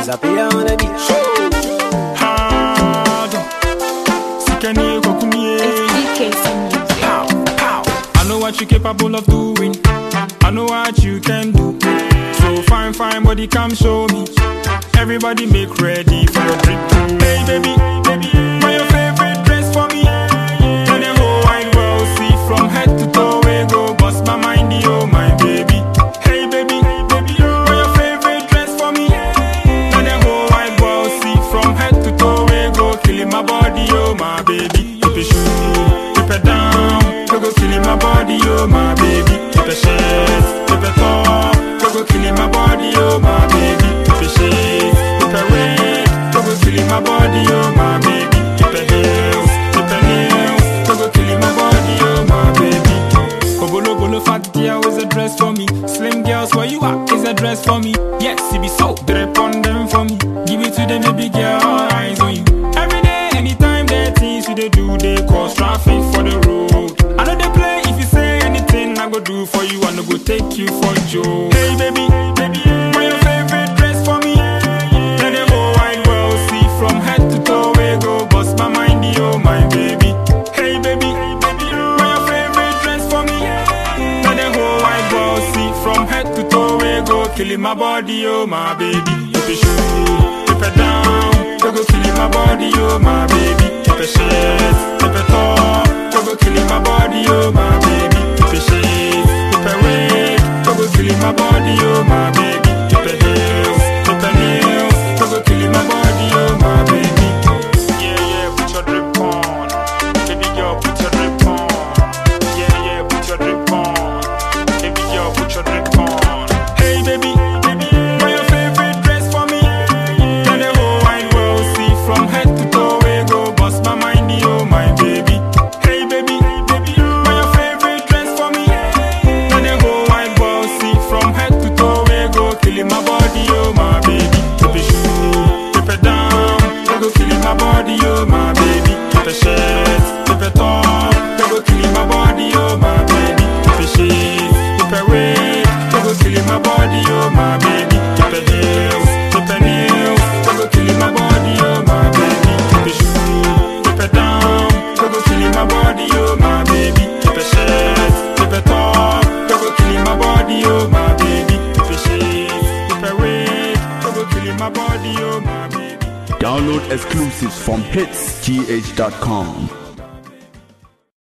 Disappear on the beach. Hard. Sikani kokumie. DKC Music. Pow, pow. I know what you're capable of doing. I know what you can do. So fine, fine, body, come show me. Everybody make ready for your trip. Hey, baby, baby, buy your favorite dress for me. Tell the whole wide world see from head to toe. We go bust my mind, oh my baby. Hey, baby, baby, buy your favorite dress for me. Tell the whole wide world see from head to toe. We go killing my body, oh my baby. Keep it shoe, keep it down. We go killing my body, oh my baby. Keep it shit, keep it top. We go killing my body, oh my baby. Keep it shit, keep it red. We go killing my body, oh my baby. Keep it heels, keep it nails. We go killing my body, oh my baby. Obolo bolo fat girl is a dress for me. Slim girls where you at is a dress for me. Yes, it be so drip on them for me. Give it to them, baby girl, all eyes on you. Every day, anytime they things you they do, they cause traffic for the road. I know they play if you say anything, I go do for you. I no go take you for Joe. Hey baby, baby, wear your favorite dress for me. Let the whole wide world see from head to toe. We go bust my mind, oh my baby. Hey baby, baby, wear your favorite dress for me. Let the whole wide world see from head to toe. We go killing my body, oh my baby. If you shoot, keep it down. We go killing my body, oh my baby. Keep it shit, keep it top. We go killing my body, oh my baby. Keep it shit, keep it red. We go killing my body, oh my baby. Keep it heels, keep it nails. We go killing my body, oh my baby. Yeah, yeah, put your drip on. Baby girl, put your drip on. Yeah, yeah, put your drip on. Baby girl, put your drip on. Hey, baby, baby, buy your favorite dress for me. Tell the whole wide world see from head to toe. We go bust my mind, oh my baby. Hey, baby, baby, buy your favorite dress for me. Tell the whole wide world see from head to toe. We go killing my body, oh my baby. Keep it shoe, keep it down. We go killing my body, oh my baby. Keep it shit, keep it top. We go killing my body, oh my baby. Keep it shit, keep it red. We go killing my body, oh my baby. Keep it heels, keep it nails. We go killing my body, oh my baby. Keep it shoe, keep it down. We go killing my body, oh my baby. Keep it shit, keep it top. We go killing my body, oh my baby. Keep it shit, keep it red. We go killing my body, oh my baby. Download exclusives from hitsgh.com.